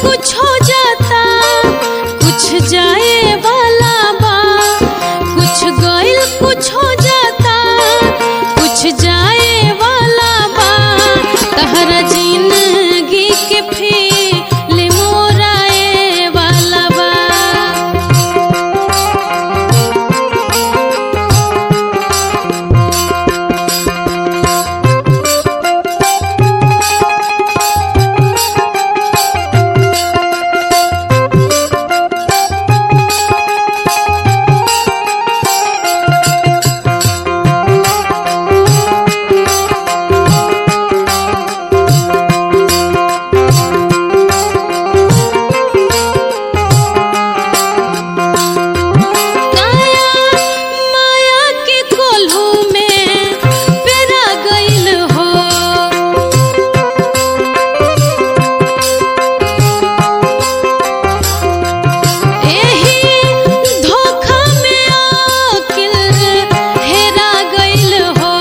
कुछ हो जाता कुछ जाए वाला बा कुछ गइल कुछ हो जाता कुछ जाए वाला बा तहरा जिंदगी के फील मोराए वाला बा काया माया के कोल्हू में पेरा गइल हो एही धोखा में आकिल हेरा गइल हो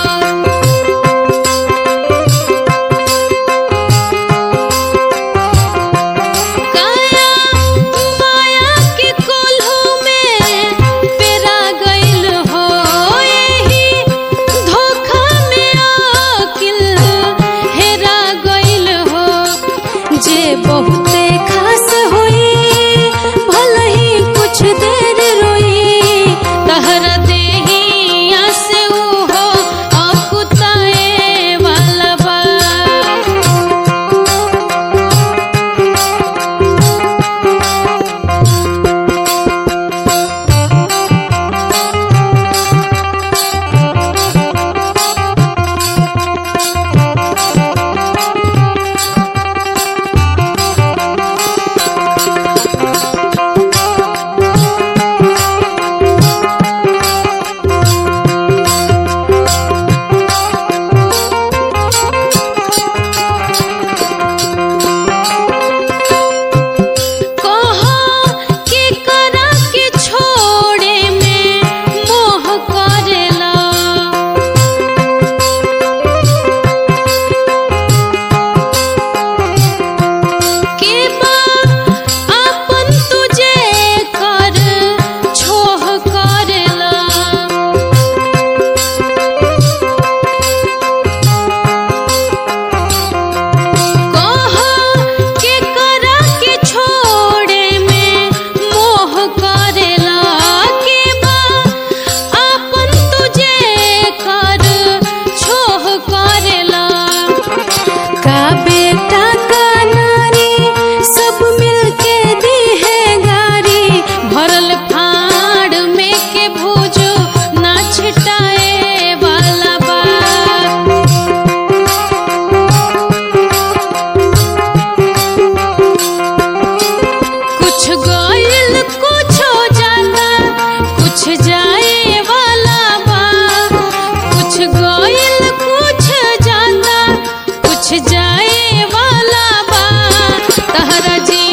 काया माया के कोल्हू में पेरा गइल हो एही धोखा में आकिल हेरा गइल हो जे बहुते खास होई भले ही कुछ देर रोई तहरा देहिया से उहो अकुताए वाला बा कहो के करा के छोड़े में मोह करेला के बा अपन तुझे कर छोह करेला कहो के करा के छोड़े में मोह करेला के बा अपन तुझे कर छोह करेला का बेटा का नारी सब मिलके दी है गारी भरल फाड़ में के भूजो ना छिटाए वाला बा कुछ गइल कुछ हो जाता कुछ जाए वाला बा कुछ गइल कुछ जाता कुछ जाए वाला बा तहरा जी